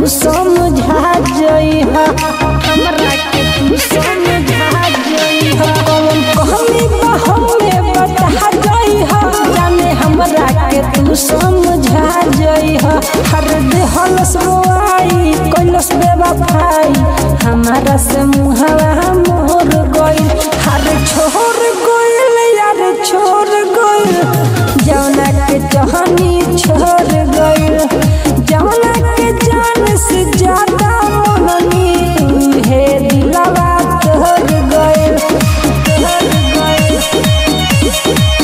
तू समझा जइहा हमरा के तू समझा जइहा कौन कहमी बा हमें बता जइहा जाने हमरा के तू समझा जइहा हर देहल सोआई कैलस बेवफाई हमारा से मुहवा मोर गइल हर छोड़ गइल यार छोड़ गइल जौना के जहनी छोड़ गइल जौना के जान से ज्यादा मननी तुहे दिलवा तोड़ गइल तोड़ गइल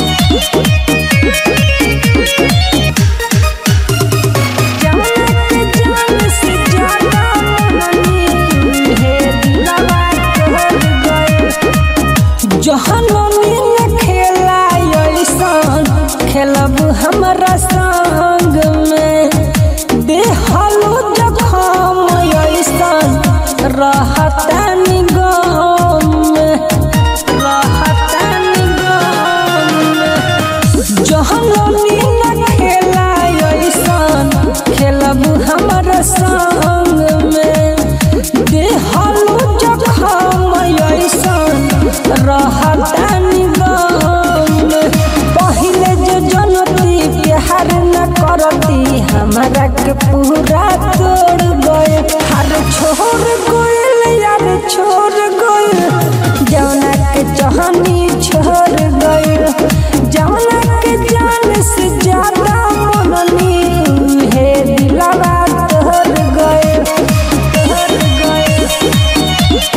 जौना के जान से ज्यादा मननी तुहे दिलवा तोड़ गइल जहनमी न खेला ऐसन खेलब हमरा संग में देहलो जखम ऐसन रहतानी गम में रहतानी गम में जहनमी न खेला ऐसन खेलब हमरा संग में देहलो जखम ऐसन रहतानी गम पहिले जो जनती प्यार न करती हमरा के पूरा तोड़ गए हर छोड़ गइल यार छोड़ गइल जौना के जहनी छोड़ गइल जौना के जान से ज्यादा मननी हे दिलवा तोड़ गइल तोड़ गइल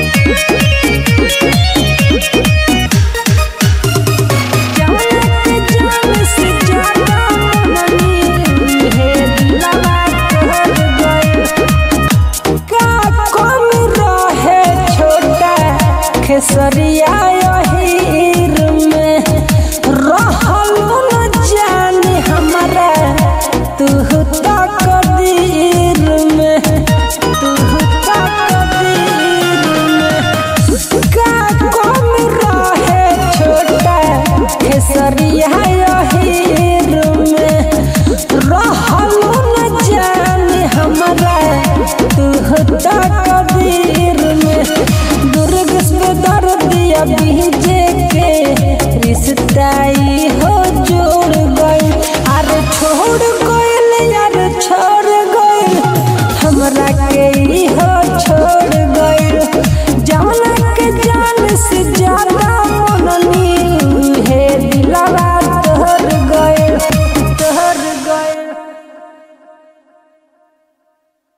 जौना के जान से ज्यादा मननी हे दिलवा तोड़ गइल का कम रहे छोटा खेसरिया हीर में रहल न जाने हमरा तू तक दीर में तू तक दीर में का कम रहे छोटा खेसरिया हीर में रहल न जाने हमरा तू तक दीर में दुर्ग से दर्दिया बीजे के रिश्ताई हो जोड़ गई अरे छोड़ गइल यार छोड़ गइल हमरा के ई हो